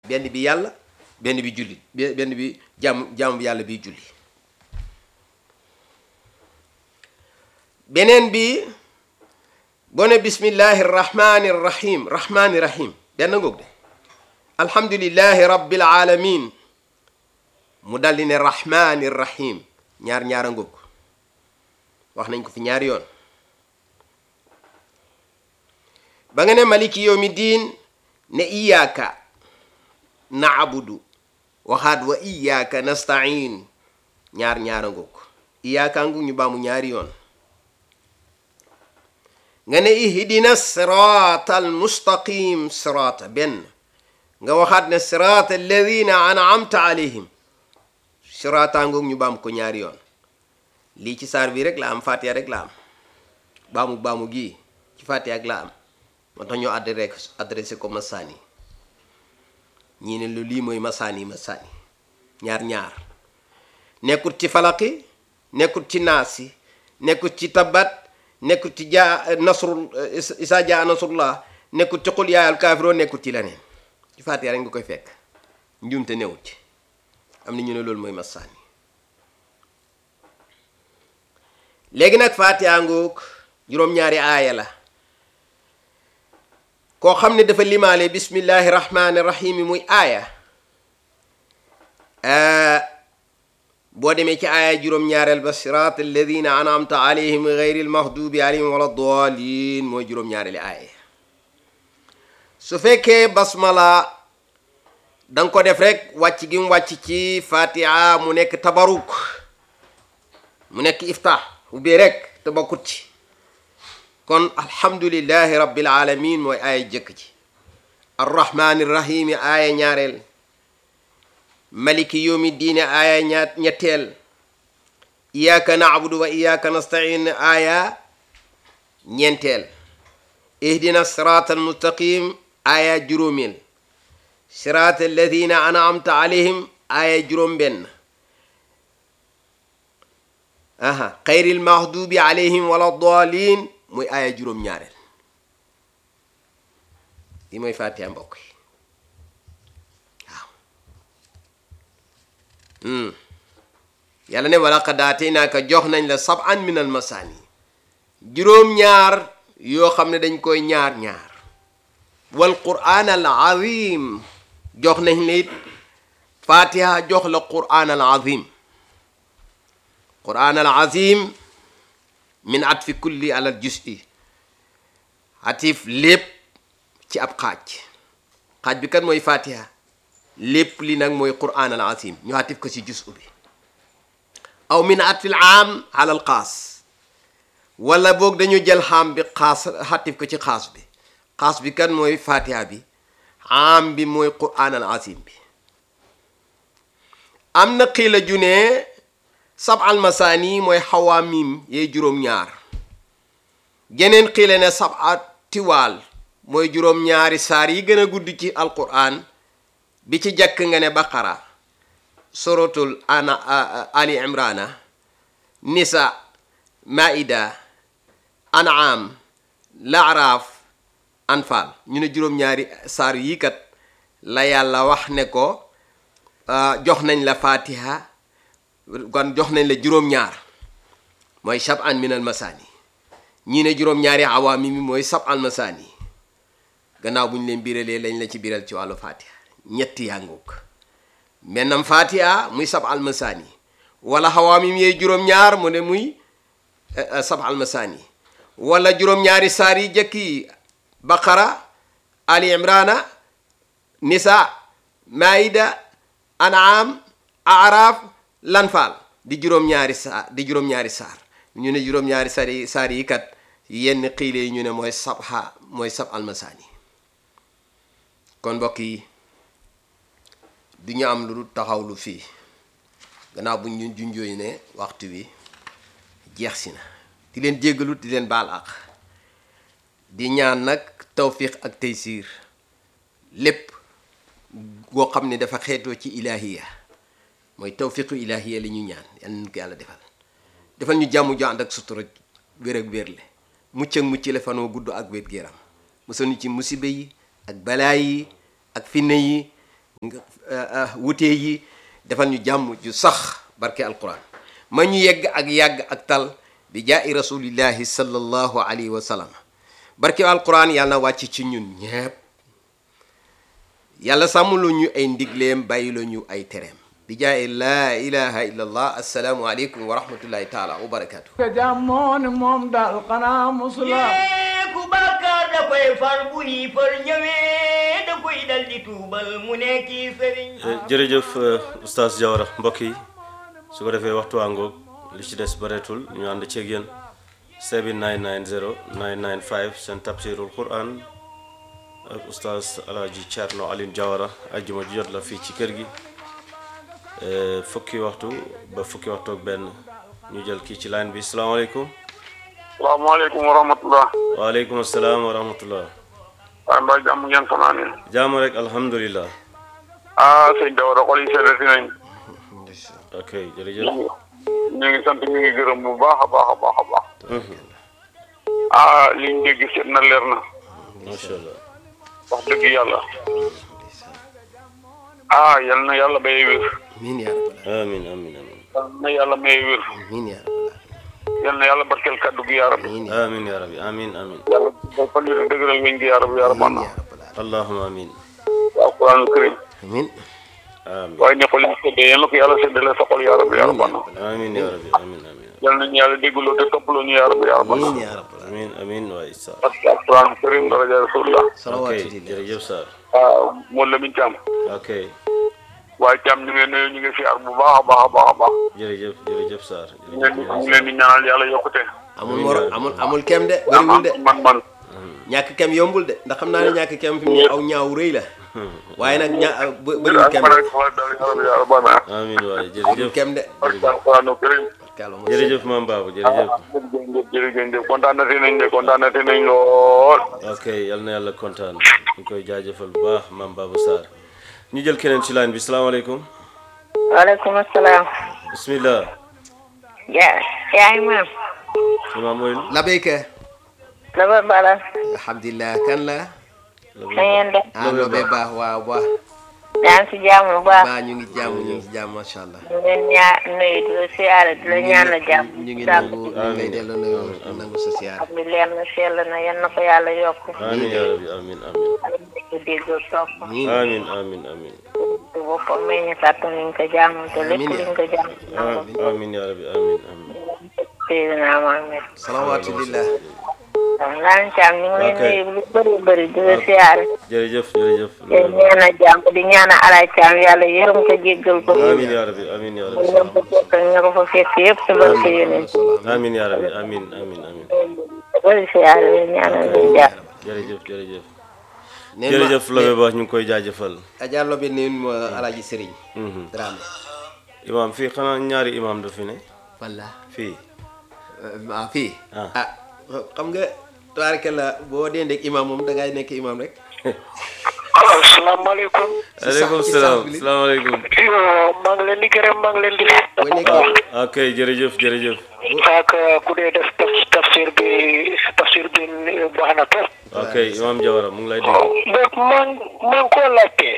benn bi yàlla benn bi jullit benn bi jàmm jàmm bi yàlla biy julli beneen bi boo ne bismillahi rahmani rahim rahmani rahim benn ngoog de alhamdulillahi rabbil alamin mu daldi ne rahmani rahim ñaar ñaara ngoog wax nañ ko fi ñaari yoon ba nga ne maliki yawmi diin ne iyaaka naabudu waxaat wa iyaaka nastain ñaar ñaara ngoog iyaaka ngu ñu baamu ñaari yoon nga ne ihdina sirata al mustaqim sirata benn nga waxaat ne sirata alladina an'amta alayhim sirata ngoog ñu baam ko ñaari yoon lii ci saar bi rek la am fatiha rek la am baamu baamu gii ci fatiha ak la am moo tax ñoo adressé adressé ko masaani ñii ne lu lii mooy masaani masaani ñaar ñaar nekkut ci falaqi nekkut ci naasi nekkut ci tabat nekkut ci jaa nasrul isa jaa nasrullah nekkut ci qul yaa al kaafiroon nekkut ci leneen ci fatiha rek nga koy fekk njuumte newut ci am na ñu ne loolu mooy masaani léegi nag fatiha ngoog juróom-ñaari aaya la koo xam ne dafa limaale bismillahi rahmani rahimi muy aaya boo demee ci aaya juróom-ñaareel ba sirat alladina anamta alayhim gayri almahdubi alayhim wala dalin mooy juróom-ñaareeli aaya su fekkee basmala da nga ko def rek wàcc gi mu wàcc ci fatiha mu nekk tabaruk mu nekk iftah ubbee rek te bokkut ci kon alhamdulillahi rabbil alamin mooy aaya jëkk ji arrahmani rahimi aaya ñaareel maliki yawmi diine aaya ñaat ñetteel iyyaka na'budu wa iyyaka nasta'in aaya ñeenteel ihdina sirata almustaqim aaya juróomeel sirata alladina an'amta alayhim aaya juróom benn aha xayril mahdubi alayhim wala dalin muy aaya juróom ñaareel li mooy fatiha mbokk yi waaw yàlla ne wala qad aataynaaka jox nañ la sab'an min al masaani juróom-ñaar yoo xam ne dañ koy ñaar-ñaar wal qur'an al azim jox nañ la it fatiha jox la qur'an al azim qur'an al azim min atfi kulli alal juz'i atif lépp ci ab xaaj xaaj bi kat mooy fatiha lépp li nag mooy qur'an al azim ñu atif ko ci juz'u bi aw min atfil aam alal xaas wala boog dañu jël xaam bi xaas atif ko ci xaas bi xaas bi kat mooy fatiha bi aam bi mooy qur'an al azim bi am na xiila ju ne sab almasaani mooy xawaamim yee juróom-ñaar geneen xiile ne sab a tiwaal mooy juróom-ñaari saar yi gën a gudd ci alquran bi ci jàkk nga ne baqara suratul ana ali imrana nisa maida an'am laaraaf anfal ñu ne juróom-ñaari saar yi kat la yàlla wax ne ko jox nañ la fatiha kon jox nañ la juróom-ñaar mooy sab'an min al masaani ñii ne juróom-ñaari awaami mi mooy sab'al masaani gannaaw bu ñu leen biralee lañ la ci biral ci wàllu fatiha ñetti yàngoog mennam fatiha muy sab'al masaani wala awaami mi yee juróom-ñaar mu ne muy sab'al masaani wala juróom-ñaari saar yi jëkki baqara ali imrana nisa maida an'am araf lanfaal di juróom-ñaari saar di juróom-ñaari saar ñu ne juróom-ñaari saar yi saar yi kat yenn xiile yi ñu ne mooy sabha mooy sab almasaani kon mbokk yi du ñu am lu taxaw lu fii gannaaw bu ñu junjooy ne waxtu wi jeex si na di leen jéggalu di leen baal ak di ñaan nag tawfiq ak taysiir lépp goo xam ne dafa xeetoo ci ilaahiya mooy tawfiqu ilaahiya la ñu ñaan yal nañu ko yàlla defal defal ñu jàmm ju ànd ak sutura wér ak wérle mucc ak mucc la fanoo gudd ak wér géram musal ñu ci musiba yi ak balaa yi ak finne yi wutee yi defal ñu jàmm ju sax barke alquran ma ñu yegg ak yàgg ak tal bi jaa'i rasulillahi sallallahu alayhi wa sallam barke alquran yàlla na wàcc ci ñun ñépp yàlla sàmmlu ñu ay ndigleem bàyyiloo ñu ay tereem bi jaa'i laa ilaha illa allah assalaamu aleykum wa rahmatullahi taala wa barakatuh ka jàmmoon moom daal xanaa musula ku bàkkaar da koy far bu yi far ñëwee da koy dal di tuubal mu nekki sëriñ jërëjëf oustaz Diawara mbokk yi su ko defee waxtu àngoog li ci des bareetul ñu ànd ceeg yéen 7990 995 seen tafsirul quran ak oustaz alaaji Thierno Aline Diawara ajjuma ji jot la fii ci kër gi fukki waxtu ba fukki waxtu ak benn ñu jël kii ci line bi salaamaaleykum salaamaaleykum wa rahmatullah waaleykum asalaam wa rahmatullah waaye mbaa jàmm ngeen fanaane jàmm rek alhamdulilah ah sëñ Dawara xol yi seddati nañ ok jërëjëf ñu ngi sant ñu ngi gërëm bu baax a baax a baax a baax ah liñ dégg seet na leer na macha allah wax dëgg yàlla ah yal na yàlla may wér amiin yaa rabbal amin amin amin yal na yàlla may wér amiin yaa rabbal yal na yàlla barkeel kaddu gi yaa rabbi amiin amin ya rabbi amin amin yàlla ba fan yi dëgëral weñ gi yaa rabbi yaa rabbi amiin yaa rabbal allahuma amin waaw Quraan karim amiin amin waaye ne xol yi seddee yal na ko yàlla seddale sa xol yaa rabbi yaa rabbi amin ya rabbi amin amin yal nañu yàlla déggloo te toppaloo ñu yaa rabbi yaa rabbi amiin yaa rabbal amin amin waay sa parce que Quraan karim daraja rasulullah ok salawaatu jërëjëf Sarr ah moo Lamin Caam ok waaye Caam ñu ngi nuyu ñu ngi siyaar bu baax a baax a baax a baax jërëjëf jërëjëf Sarr ñu leen di ñu leen di ñaanal yàlla yokkute amul mor amul amul kem de bëriwul de man man ñàkk kem yombul de ndax xam naa ne ñàkk kem fi mu ne aw ñaaw rëy la waaye nag ña bë- bëriwul kem de amin waay jërëjëf amul kem de kàlla mooy jërëjëf maam Babou jërëjëf jërëjëf kontaan na nañ de kontaan na nañ lool ok yal na yàlla kontaan ñu koy jaajëfal bu baax maam Babou Sarr ñu jël keneen ci line bi salaamaaleykum waaleykum salaam. bismillah yaa yaa imaam. imaam mooy labeyka Laba Bala. alhamdulilah kan la na ngeen def. ah lobe baax waaw baax yaa ngi si jàmm bu baax. baa ñu ngi jàmm ñu ngi jàmm macha allah ñu leen ñaa nuyu di la siyaare di la ñaanal jàmm. ñu ngi sàmm nangu ñu ngi lay delloo nuyu nangu sa siyaar bi leer na sell na yan na ko yàlla yokk. amin ya rabbi amin amin ñu déggoo topp. amin amin amin te boppam may ñu kàttan ñu ko jàmm te lépp Amiin. luñ ko jàmm. amin amin ya rabbi amin amin Seydina Mohamed. salawaatulillah waaw Laan Caam ñu ngi Ok. lay nuyu lu bëri bëri di la siyaare. jërëjëf jërëjëf te ñaanal jàmm di ñaanal Alaay Caam yàlla yërëm ko jéggal ko. amin ya rabbi amin ya rabbi ñoom ko fekk ak ña ko fa fekk yëpp ci barke yeneen. amin ya rabbi amin amin amin bëri siyaare di ñaanal leen jàmm. jërëjëf jërëjëf neen jërëjëf ma Lobe Ba ñu ngi koy jaajëfal Adja Lobe neen ma alaaji sëriñ Mhm. Dramé imaam fii xanaa ñaari imaam du fi ne walla fii ah fii Ah. ah xam nga tabaraka la boo dendeek imam moom da ngay nekk imam rek asalaamaaleykum aleykum ci salaam sax bi li- salaamaaleykum maa ngi leen di gërëm maa ngi leen di boo nekkee ok jërëjëf jërëjëf ak ku dee def taf- tafsir bi tafsir bi baax na trop ok imaam Jawara mu ngi lay dégg donc man man koo laajte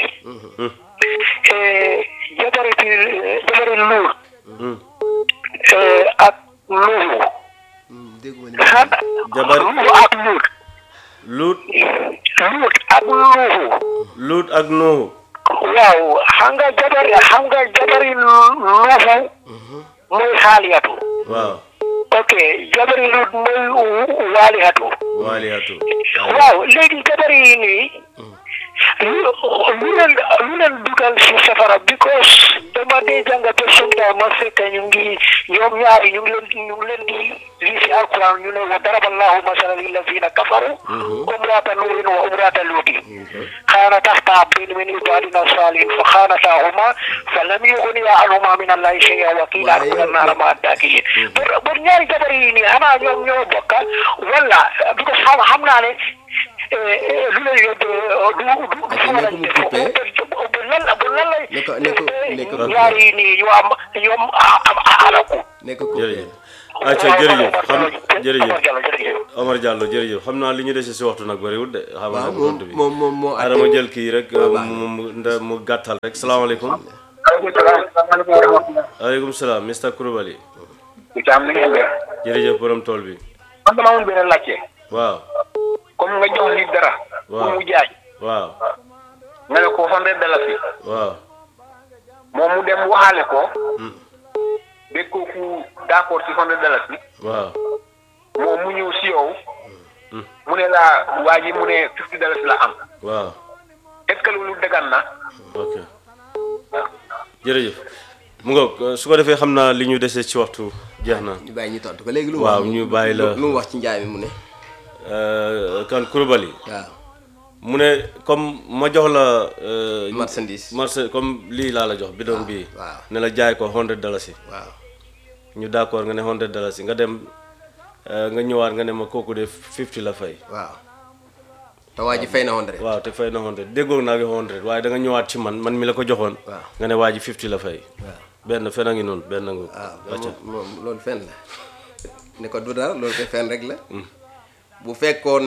jabari bi jabari luur Hmm. ak luuru dégguma ni xan Jabar- luuru ak luur luut luur ak luuru luut ak nuuhu waaw xam nga jabari xam nga jabari luufu mooy xaaliyatu waaw ok jabari luut mooy waaliyatu waaliyatu waaw léegi jabari yi nii lu lu leen lu leen dugal si safara because dama dee jàng ba sometime ma fekk ñu ngi ñoom ñaari ñu ngi leen ñu ngi leen di lii si alquran ñu ne wa daraba allahu masalan lillazina kafaru umrata nuurin wa umrata luutin kaana taxta abdayn min ibadina salihin fa xaanatahuma fa lam yuxniya anhuma min allahi shay'an wa qiila adxula annaara ma'a daakiliin pour pour ñaari jabar yi nii xanaa ñoom ñoo bokka wala because xam xam naa ne lu lay yóbbu du du du Ok, ne ko mu coupé. bu lan bu lan lay Ne ko- ne ko- ne ko- ñaari yi nii ñu am ñoom am alaku nekk ko jërëjëf acca jërëjëf xam jërëjëf Omar Diallo jërëjëf. Omar Diallo jërëjëf xam naa li ñu dese si waxtu nag bëriwul de xam waaw naa moom bi moom moom moo ara ma jël kii rek mu mu nda mu gàttal rek salaamaaleykum aleykum salaam Mr Kouroubali Itam ni ngeen def. jërëjëf borom tool bi man dama amoon beneen laajte. waaw comme nga jox nit dara. Waaw. pour mu jaay. waaw nga ne ko hundred dalasi. waaw moom mu dem waxaale ko. ba kooku d'accord ci hundred dalasi. waaw moom mu ñëw si yow. mu ne la waa ji mu ne fifty dalasi la am. waaw est-ce que loolu dëggan na. ok jërëjëf mu nga su ko defee xam naa li ñu dese ci waxtu jeex na ñu bàyyi ñu tontu ko léegi lu mu waaw wax ñu bàyyi la lu mu wax ci njaay mi mu ne Euh, kan Kouroubali waaw mu ne comme ma jox la euh, marchandise marché comme lii laa la jox bidon bii waaw. ne la jaay ko hundred dalasi waaw ñu d'accord nga ne hundred dalasi nga dem euh, nga ñëwaat nga ne ma kooku de fifty la fay waaw te waa ji fay na hundred waaw te fay na hundred déggoo naa ngi hundred waaye da nga ñëwaat ci man man mi la ko joxoon Waaw. nga ne waa ji fifty la fay waaw benn fen a ngi noonu benn nga waaw acca moom moom loolu fenn la ne ko du dara loolu koy fenn rek la bu fekkoon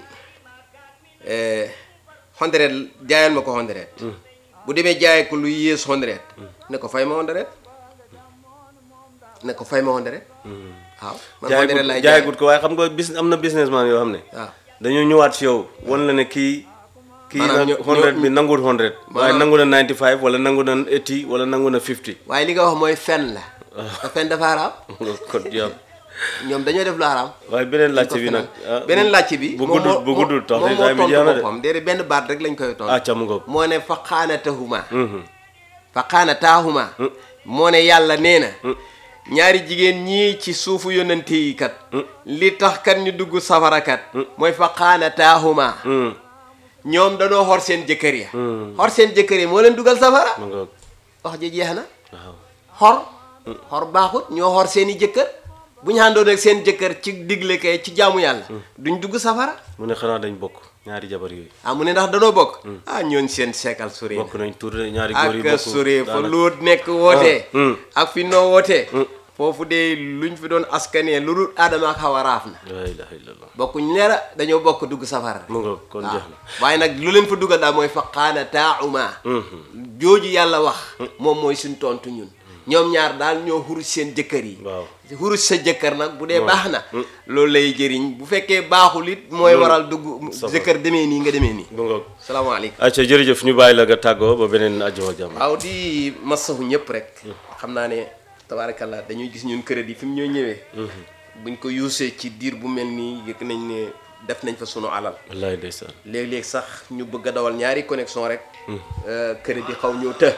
hundred jaayal ma ko hundred bu demee jaay ko lu yées hundred ne ko fay ma hundred ne ko fay ma hundred waaw man jaay hundred gut laay jaay gut ko waaye xam nga bis am na businessman yoo xam ne waaw dañoo ñëwaat si yow wan la ne kii kii Maanaam nag ñoo- hundred ñoo- bi nanguwul hundred waaye Maanaam- nangu na ninety five wala nangu na eighty wala nangu na fifty waaye li nga wax mooy fen la te fen dafa araam kon yow ñoom dañoo def lu araam waaye beneen laajte bi ko nag fenal. beneen laajte bi bu moom guddul moo- bu guddul tax moom de moo time bi jeex tontu na de boppam déedéet benn baat rek lañ koy tontu ah ca mu ngoog moo ne fa xaanatahuma fa xaanataahuma moo ne yàlla nee na ñaari jigéen ñii ci suufu yonante yi kat li tax kat ñu dugg safara kat mooy fa xaanataahuma ñoom dañoo xor seen jëkkër ya xor seen jëkkër ya moo leen dugal safara mu ngoog wax ji jeex na waaw xor xor baaxut ñoo xor seen i jëkkër bu ñu àndoon ak seen jëkkër ci digle kay ci jaamu yàlla duñ dugg safara mu ne xanaa dañ bokk ñaari jabar yooyu ah mu ne ndax danoo bokk ah ñoon seen seekal sori bokk nañ tur de ñaari góor yi ak bokk sori fa daanaka. loot nekk wootee Ah, hmm. ak fi noo wootee foofu de luñ fi doon askanee lu dul aadama ak xawa raaf na la ilaha illallah bokkuñ leera dañoo bokk dugg safara mu ngoog kon waaw jeex na waaye nag lu leen fa dugal daal mooy fa qaana taauma jooju yàlla wax moom mooy suñ tontu ñun ñoom ñaar daal ñoo xurus seen jëkkër yi waaw xurus sa jëkkër nag bu dee baax na loolu lay jëriñ bu fekkee baaxul it mooy waral dugg safara. jëkkër demee nii nga demee nii mu ngoog salaamaaleykum acca jërëjëf ñu bàyyi la nga tàggoo ba beneen àjjuma jàmm waaw di masahu ñëpp rek xam naa ne tabaarakallah dañuy gis ñun crédit fi mu ñoo ñëwee buñ ko yuusee ci diir bu mel nii yëg nañ ne def nañ fa sunu alal wallaay ndeysaan léeg-léeg sax ñu bëgg a dawal ñaari connexion rek crédit xaw ñoo të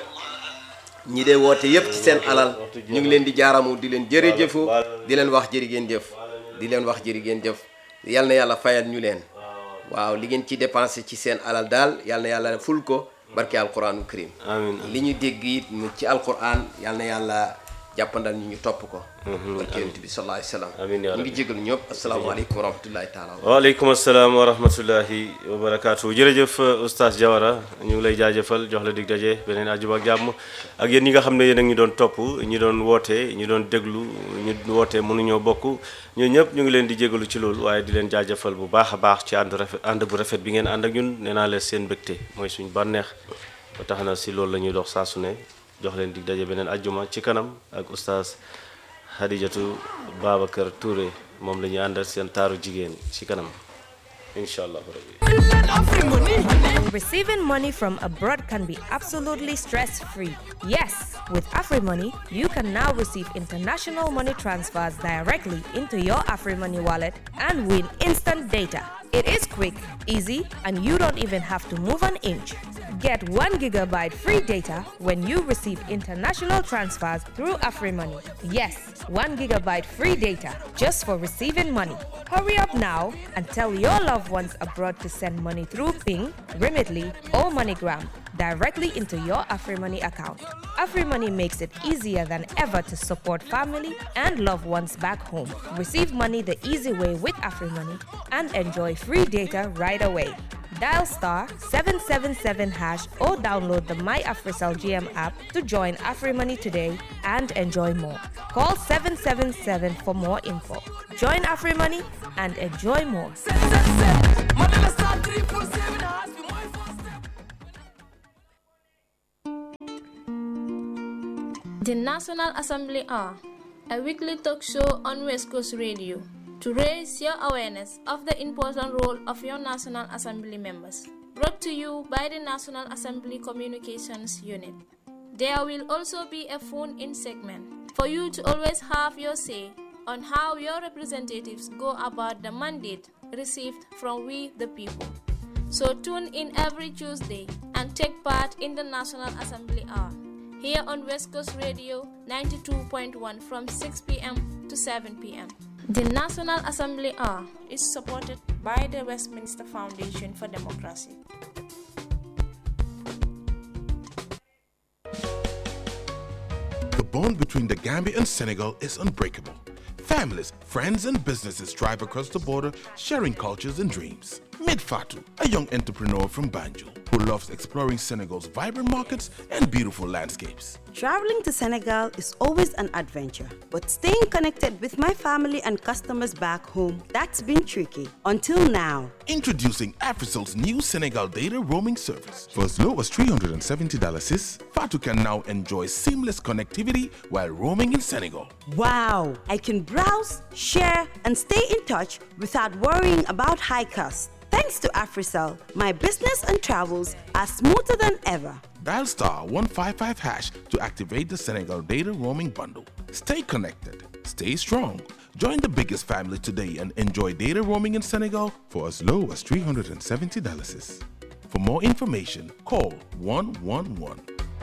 ñi dee woote yëpp ci seen alal ñu ngi leen di jaaramu di leen jërëjëfu di leen wax jërë ngeen jëf di leen wax jërë ngeen jëf yal na yàlla fayal ñu leen waaw li ngeen ci dépensé ci seen alal daal yal na yàlla ful ko barke alquranu karim amiin li ñu dégg it mu ci alquran yal na yàlla jàppandal ñu ñu topp ko barke yonent bi sallallahu alayhi wa sallam Amiin yaa ñu ngi rabbi. jégalu ñëpp asalaamaaleykum wa rahmatullahi taala wa waaleykum asalaam wa rahmatullahi wa barakaatu jërëjëf oustaz Diawara ñu ngi lay jaajëfal jox la dig daje beneen àjjuma ak jàmm ak yéen ñi nga xam ne yéen a ngi doon topp ñi doon woote ñi doon déglu ñu woote mënuñoo bokk ñoo ñëpp ñu ngi leen di jégalu ci loolu waaye di leen jaajëfal bu baax a baax ci ànd rafet ànd bu rafet bi ngeen ànd ak ñun nee naa leen seen mbégte mooy suñ bànneex ba tax na si loolu la ñuy dox saa su ne jox leen dig daje beneen àjjuma ci kanam ak oustaz Hadijatu Babacar Touré moom la ñuy àndal seen taaru jigéen ci kanam incha allah rabbi Receiving money from abroad can be absolutely stress free. Yes, with AfriMoney, you can now receive international money transfers directly into your AfriMoney wallet and win instant data. It is quick, easy, and you don't even have to move an inch. Get 1 gigabyte free data when you receive international transfers through AfriMoney. Yes, 1 gigabyte free data just for receiving money. Hurry up now and tell your loved ones abroad to send money through Ping, Remitly, or MoneyGram directly into your AfriMoney account. AfriMoney makes it easier than ever to support family and loved ones back home. Receive money the easy way with AfriMoney and enjoy free data right away. Dial star 777 hash or download the My AfriCell GM app to join AfriMoney today and enjoy more. Call 777 for more info. Join AfriMoney and enjoy more. The National Assembly are a weekly talk show on West Coast Radio to raise your awareness of the important role of your National Assembly members. Brought to you by the National Assembly Communications Unit. There will also be a phone in segment for you to always have your say on how your representatives go about the mandate received from we the people. So tune in every Tuesday and take part in the National Assembly Hour here on West Coast Radio 92.1 from 6 p.m. to 7 p.m. The National Assembly Hour is supported by the Westminster Foundation for Democracy. The bond between the Gambia and Senegal is unbreakable. Families, friends, and businesses drive across the border, sharing cultures and dreams. Meet Fatou, a young entrepreneur from Banjul who loves exploring Senegal's vibrant markets and beautiful landscapes. Traveling to Senegal is always an adventure, but staying connected with my family and customers back home, that's been tricky. Until now. Introducing Africel's new Senegal data roaming service. For as low as $370 sis, Fatu can now enjoy seamless connectivity while roaming in Senegal. Wow! I can browse, share, and stay in touch without worrying about high costs. Thanks to Africell, my business and travels are smoother than ever. Dial star 155 hash to activate the Senegal data roaming bundle. Stay connected, stay strong. Join the biggest family today and enjoy data roaming in Senegal for as low as $370. sis. For more information, call 111.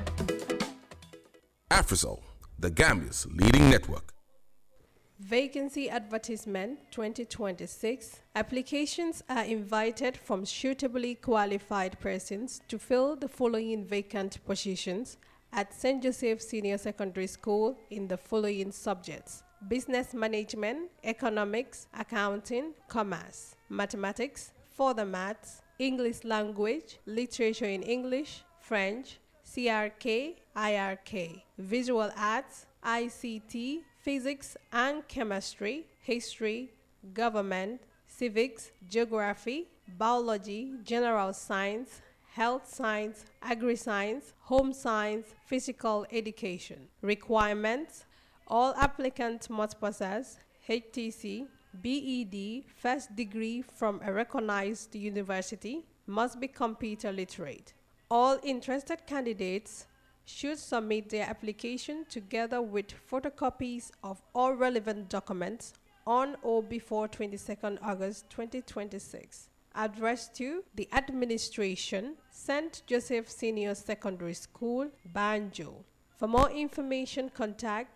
Africell, the Gambia's leading network. Vacancy Advertisement 2026 Applications are invited from suitably qualified persons to fill the following vacant positions at St. Joseph Senior Secondary School in the following subjects Business Management, Economics, Accounting, Commerce, Mathematics, Further Maths, English Language, Literature in English, French, CRK, IRK, Visual Arts, ICT, Physics and Chemistry, History, Government, Civics, Geography, Biology, General Science, Health Science, Agri-Science, Home Science, Physical Education. Requirements All applicants must possess HTC, BEd, first degree from a recognized university, must be computer literate. All interested candidates should submit their application together with photocopies of all relevant documents on or before 22nd August 2026. Addressed to the administration, St. Joseph Senior Secondary School, Banjo. For more information, contact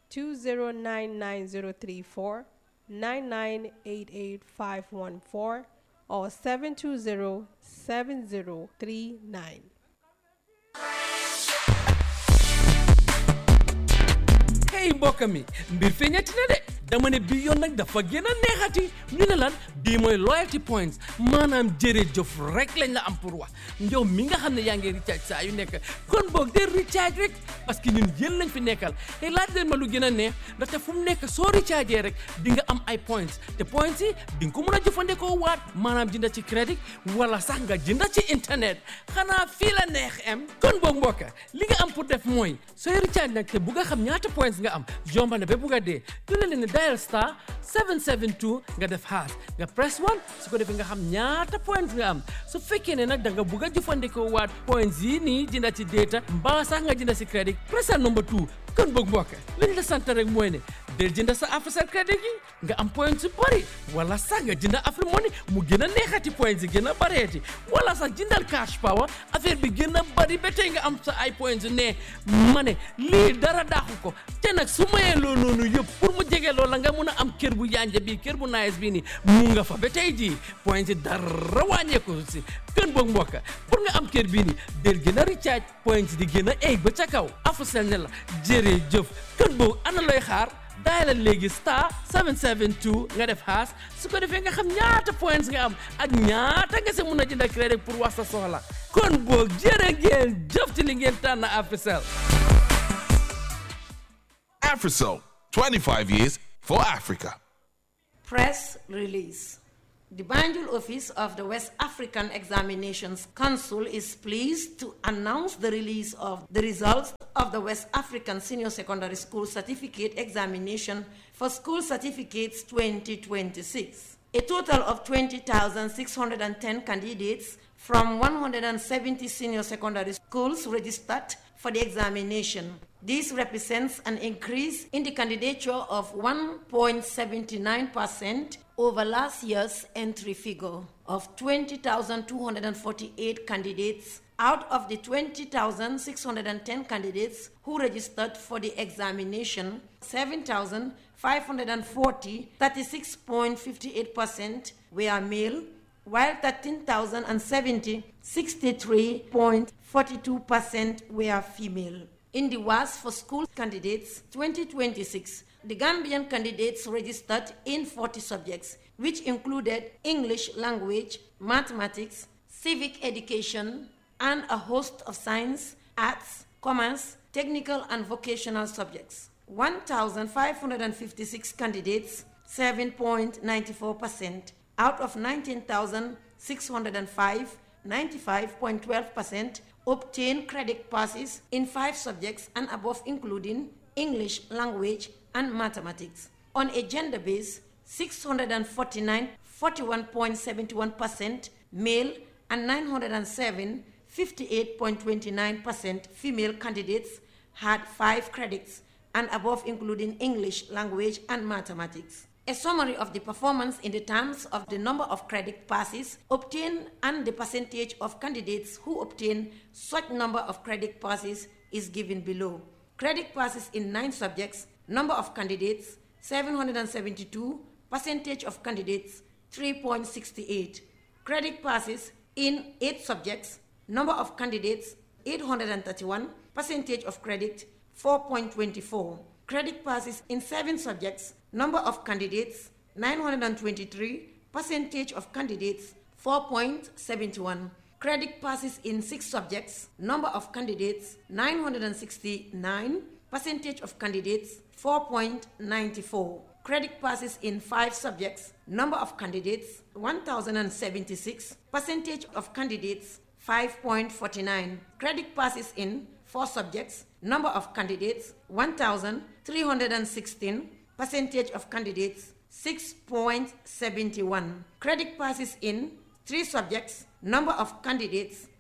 2099034 9988514 or 720 7039. hey mbokk mi mbir feeñati na de dama ne bii yoon nag dafa gën a neexati ñu ne lan bii mooy loyalty points maanaam jërëjëf rek lañ la am pour wax yow mi nga xam ne yaa ngi recharge saa yu nekk kon boog de recharge rek parce que ñun yéen lañ fi nekkal te laaj leen ma lu gën a neex ndaxte fu mu nekk soo recharge rek di nga am ay points te points yi di nga ko mën a jëfandikoo waat maanaam jënda ci crédit wala sax nga jënda ci internet xanaa fii la neex am kon boog mbokk li nga am pour def mooy sooy recharge nag te bu nga xam ñaata points nga am yomba na ba bugg a dee du la leen dial star 772 nga def haas nga press 1 su ko defee nga xam ñaata points nga am su fekkee ne nag da nga bugg a jëfandikoo waat points yi nii jënda ci data mbaa sax nga jënda ci crédit pressal number 2 kon boog mbokk liñ la sant rek mooy ne del jënda sa Africell crédit gi nga am points yu bëri wala sax nga jënda Afrimoney mu gën a neexati points yi gën a bëreeti wala sax jëndal cash power affaire bi gën a bëri ba tey nga am sa ay points yu ne ma ne lii dara daaxu ko te nag su mayee loolu noonu yëpp pour mu jege loola nga mun a am kër bu yanja bii kër bu nice bii nii mu nga fa ba tey jii points yi dara wàññeeku si kën boog mbokk pour nga am kër bii nii del gën a recharge points di gën a egg ba ca kaw Africell ne la jërëjëf kën boog ana looy xaar dial léegi star 772 nga def haas su ko defee nga xam ñaata points nga am ak ñaata nga si mun a jënd crédit pour wax sa soxla kon boog jërë ngeen jëf ci li ngeen tànn Africell Africell, 25 years for Africa. Press release. The Banjul office of the West African Examinations Council is pleased to announce the release of the results of the West African Senior Secondary School Certificate Examination for School Certificates 2026. A total of 20,610 candidates from 170 senior secondary schools registered for the examination. This represents an increase in the candidature of 1.79% over last year's entry figure of 20,248 candidates out of the 20,610 candidates who registered for the examination, 7,540, 36.58% were male, while 13,070, 63.42% were female. In the WAS for school candidates 2026, the Gambian candidates registered in 40 subjects, which included English language, mathematics, civic education, and a host of science, arts, commerce, technical, and vocational subjects. 1,556 candidates, 7.94%, out of 19,605, 95.12%, obtain credit passes in five subjects and above, including English language and mathematics. On a gender base, 649, 41.71% male, and 907, 58.29% female candidates had five credits and above, including English language and mathematics. A summary of the performance in the terms of the number of credit passes obtained and the percentage of candidates who obtain such number of credit passes is given below. Credit passes in nine subjects, number of candidates 772, percentage of candidates 3.68. Credit passes in eight subjects, number of candidates 831, percentage of credit 4.24. Credit passes in seven subjects, number of candidates 923, percentage of candidates 4.71. Credit passes in six subjects, number of candidates 969, percentage of candidates 4.94. Credit passes in five subjects, number of candidates 1076, percentage of candidates 5.49. Credit passes in four subjects, number of candidates 1316, percentage of candidates 6.71. Credit passes in three subjects, number of candidates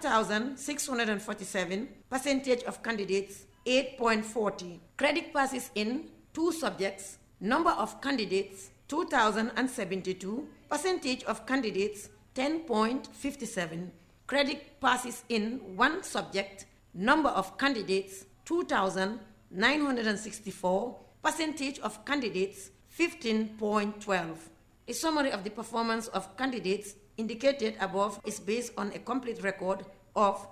1647, percentage of candidates 8.40. Credit passes in two subjects, number of candidates 2072, percentage of candidates 10.57. Credit passes in one subject, number of candidates 2964, percentage of candidates 15.12. A summary of the performance of candidates indicated above is based on a complete record of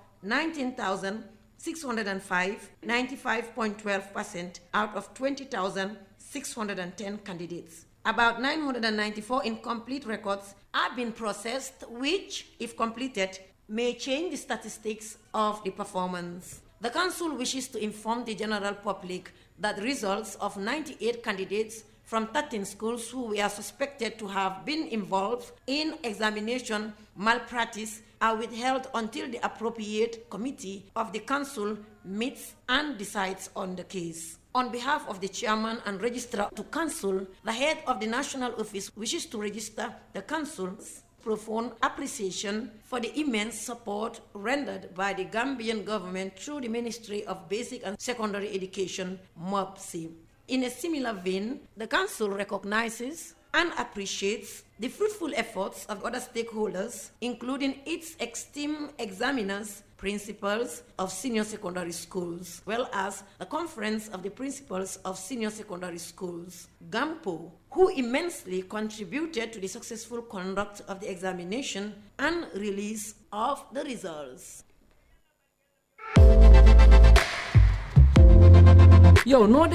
19,605, 95.12% out of 20,610 candidates. About 994 incomplete records have been processed, which, if completed, may change the statistics of the performance. The Council wishes to inform the general public that results of 98 candidates from 13 schools who were suspected to have been involved in examination malpractice are withheld until the appropriate committee of the council meets and decides on the case. On behalf of the chairman and registrar to council, the head of the national office wishes to register the council's profound appreciation for the immense support rendered by the Gambian government through the Ministry of Basic and Secondary Education, MOPSI. In a similar vein, the Council recognizes and appreciates the fruitful efforts of other stakeholders, including its esteemed examiners, principals of senior secondary schools, well as the Conference of the Principals of Senior Secondary Schools, GAMPO, who immensely contributed to the successful conduct of the examination and release of the results. yow noo def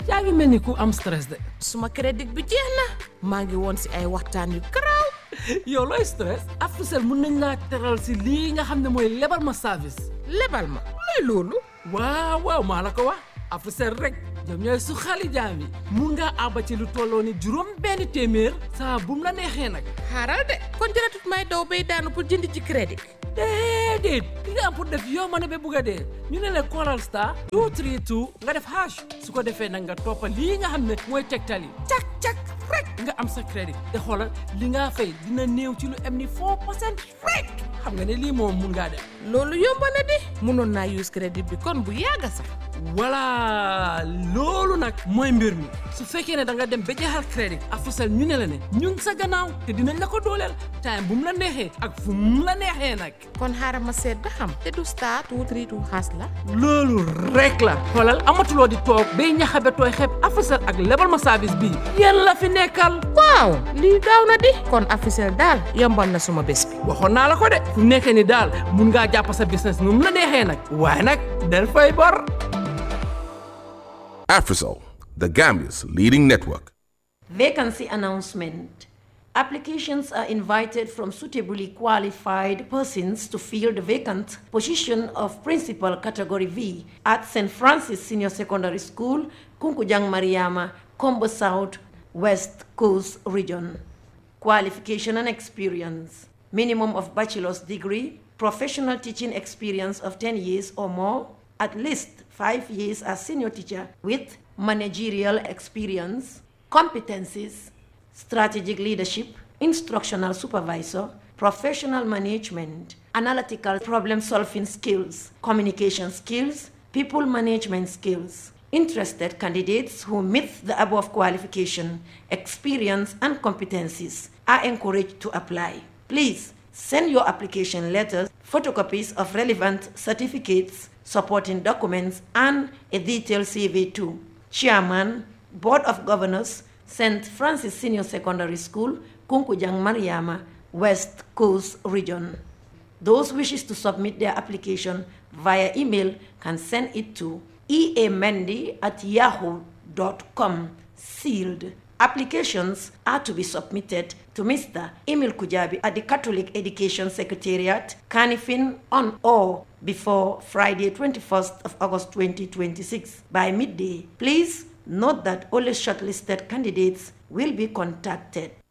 yaa ngi mel ni ku am stress de suma crédit bi jeex na maa ngi woon si ay waxtaan yu garaaw yow looy stress Africell mun nañ laa teral si lii nga xam ne mooy lebal ma service lebal ma luy loolu waaw waaw maa la ko wax Africell rek ñoom ñooy su xali jaam yi mun ngaa àbba ci lu tolloo ni juróom benn téeméer saa bu mu la neexee nag xaaral de kon jëratut may daw bay daanu pour jënd ci crédit déedéet li nga am pour def yow ma ne ba bugg a dee ñu ne la callal star 232 nga def hash su ko defee nag nga toppa lii nga xam ne mooy tegtal yi cak cak rek nga am sa crédit te xoolal li nga fay dina néew ci lu am ni 4 percent rek xam nga ne lii moom mun ngaa def loolu yomb na di mënoon naa use crédit bi kon bu yàgga sax voilà loolu nag mooy mbir mi su fekkee ne da nga dem ba jeexal crédit Africell ñu ne la ne ñun sa gannaaw te dinañ la ko dooleel time bu mu la neexee ak fu mu la neexee nag kon xaaral ma seet ba xam te du star two three two xaas la loolu rek la xoolal amatuloo di toog bay ñaxabe tooy xeeb Africell ak lebal ma service bii yéen la fi nekkal waaw lii gaaw na di kon Africell daal yombal na suma bés bi waxoon naa la ko de fu nekkee ni daal mun ngaa jàpp sa business nu mu la neexee nag waaye nag del fay bor Afrisol, the Gambia's leading network. Vacancy announcement. Applications are invited from suitably qualified persons to fill the vacant position of Principal Category V at St. Francis Senior Secondary School, Kunkujang Mariama, Combo South, West Coast Region. Qualification and experience. Minimum of bachelor's degree, professional teaching experience of 10 years or more, at least five years as senior teacher with managerial experience, competencies, strategic leadership, instructional supervisor, professional management, analytical problem solving skills, communication skills, people management skills. Interested candidates who meet the above qualification, experience, and competencies are encouraged to apply. Please send your application letters, photocopies of relevant certificates, supporting documents, and a detailed CV to Chairman, Board of Governors, St. Francis Senior Secondary School, Kunkujang Mariama, West Coast Region. Those wishes to submit their application via email can send it to eamendy at yahoo.com, sealed. Applications are to be submitted to Mr. Emil Kujabi at the Catholic Education Secretariat, Canifin, on or before Friday, 21st of August 2026 by midday. Please note that only shortlisted candidates will be contacted.